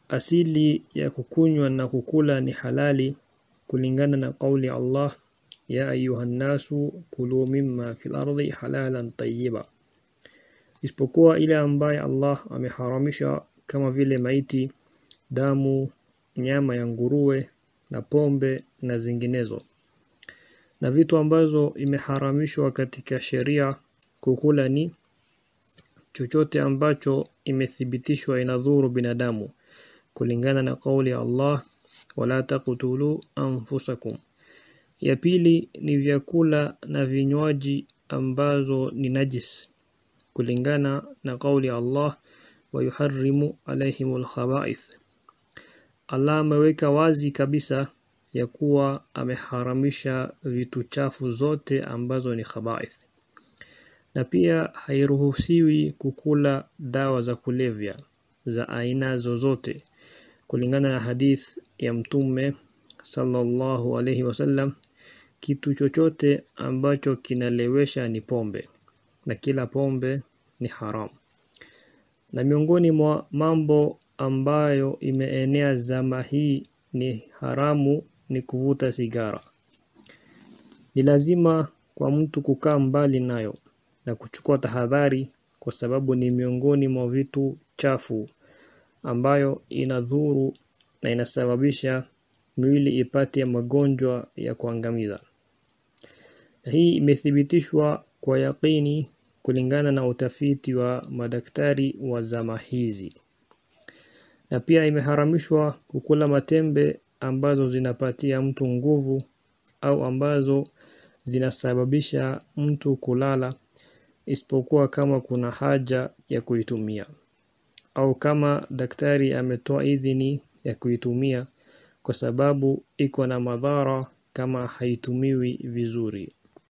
asili ya kukunywa na kukula ni halali kulingana na kauli Allah ya ayuhan nasu kulu mimma fil ardi halalan tayyiba isipokuwa ile ambaye Allah ameharamisha kama vile maiti damu nyama ya nguruwe na pombe na zinginezo na vitu ambazo imeharamishwa katika sheria kukula ni chochote ambacho imethibitishwa inadhuru binadamu kulingana na kauli ya Allah wala taqtulu anfusakum ya pili ni vyakula na vinywaji ambazo ni najis kulingana na kauli ya Allah wa yuharrimu alaihimul khaba'ith Allah ameweka wazi kabisa ya kuwa ameharamisha vitu chafu zote ambazo ni khaba'ith na pia hairuhusiwi kukula dawa za kulevya za aina zozote kulingana na hadith ya mtume sallallahu alayhi wasallam kitu chochote ambacho kinalewesha ni pombe na kila pombe ni haram na miongoni mwa mambo ambayo imeenea zama hii ni haramu ni kuvuta sigara ni lazima kwa mtu kukaa mbali nayo na kuchukua tahadhari kwa sababu ni miongoni mwa vitu chafu ambayo inadhuru na inasababisha mwili ipate magonjwa ya kuangamiza. Na hii imethibitishwa kwa yakini kulingana na utafiti wa madaktari wa zama hizi. Na pia imeharamishwa kukula matembe ambazo zinapatia mtu nguvu au ambazo zinasababisha mtu kulala isipokuwa kama kuna haja ya kuitumia au kama daktari ametoa idhini ya kuitumia kwa sababu iko na madhara kama haitumiwi vizuri.